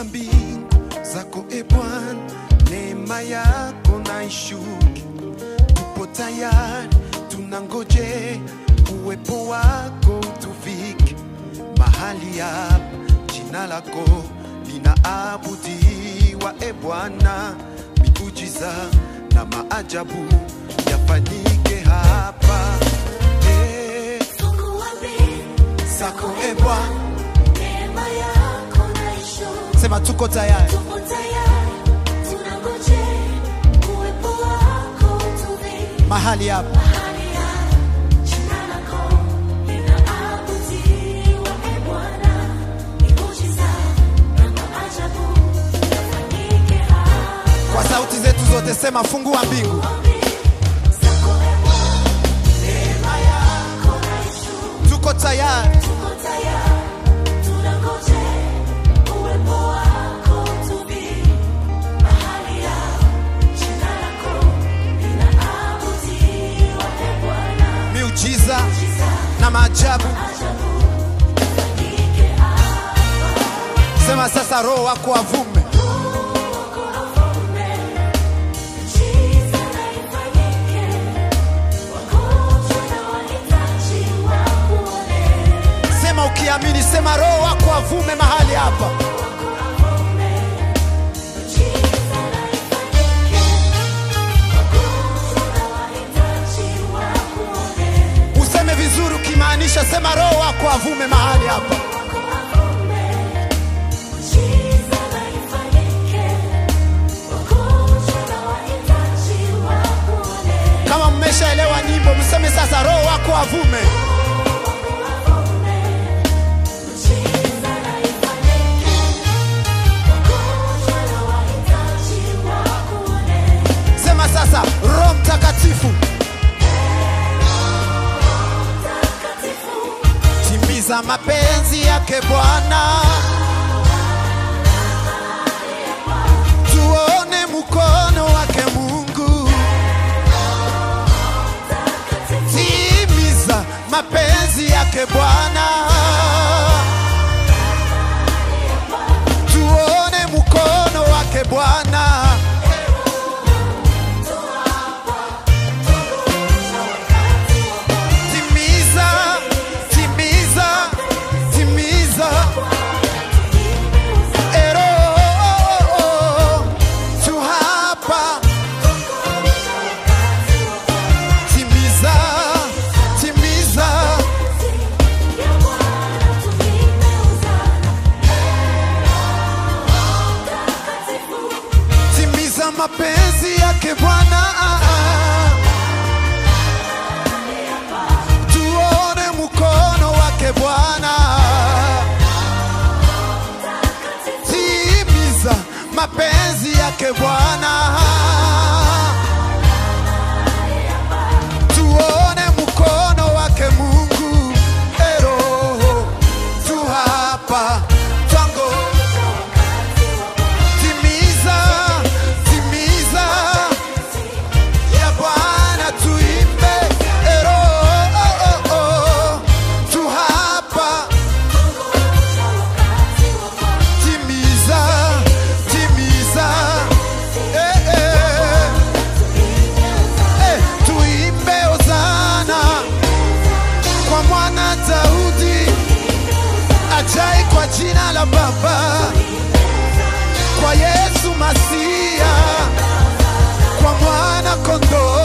Fungua mbingu zako e Bwana, neema yako na ishuke. Tupo tayari, tunangoje uwepo wako utufike mahali hapa. Jina lako linaabudiwa e Bwana, miujiza na maajabu yafanyike hapa e, Fungua mbingu zako e Bwana, neema yako na ishuke. sema tuko tayari Tupo tayari, tunangojea uwepo wako utuvike mahali hapa mahali hapa. Jina lako linaabudiwa, e Bwana, miujiza na maajabu yafanyike hapa. kwa sauti zetu zote, sema fungua mbingu. Zako, e Bwana, neema yako na ishuke. Tuko tayari, Tuko tayari, tunangojea uwepo wako utuvike mahali hapa. Jina lako linaabudiwa, e Bwana, miujiza na maajabu. Sema sasa, Roho wako avume, miujiza na ifanyike, wagonjwa na wahitaji wakuone. sema ukiamini, sema Roho wako avume mahali hapa. Miujiza na ifanyike, wagonjwa na wahitaji wakuone. Useme vizuri ukimaanisha, sema Roho wako avume mahali hapa. Miujiza na ifanyike, wagonjwa na wahitaji wakuone. Kama mmeshaelewa nyimbo, mseme sasa, Roho wako avume. Miujiza na ifanyike, wagonjwa na wahitaji wakuone. Sema sasa, Roho Mtakatifu, Takatifu, timiza mapenzi yake Bwana, tuone mkono wake Mungu. Timiza mapenzi yake Bwana, tuone mkono wake Bwana. Timiza, timiza, timiza. Ero, tu hapa. Timiza, timiza. Timiza mapenzi yake Bwana. Tuone mkono wake Bwana. Timiza mapenzi yake Bwana. Tuone mkono wake Mungu. Ero, tu hapa. Twango. Timiza, timiza ya Bwana tuimbe. Ero, oh, oh, oh. Tu hapa. Timiza, timiza. Eh, eh. Eh, tuimbe Hosana kwa mwana Daudi ajai kwa jina la Baba kwa Yesu Masia, kwa mwana kondoo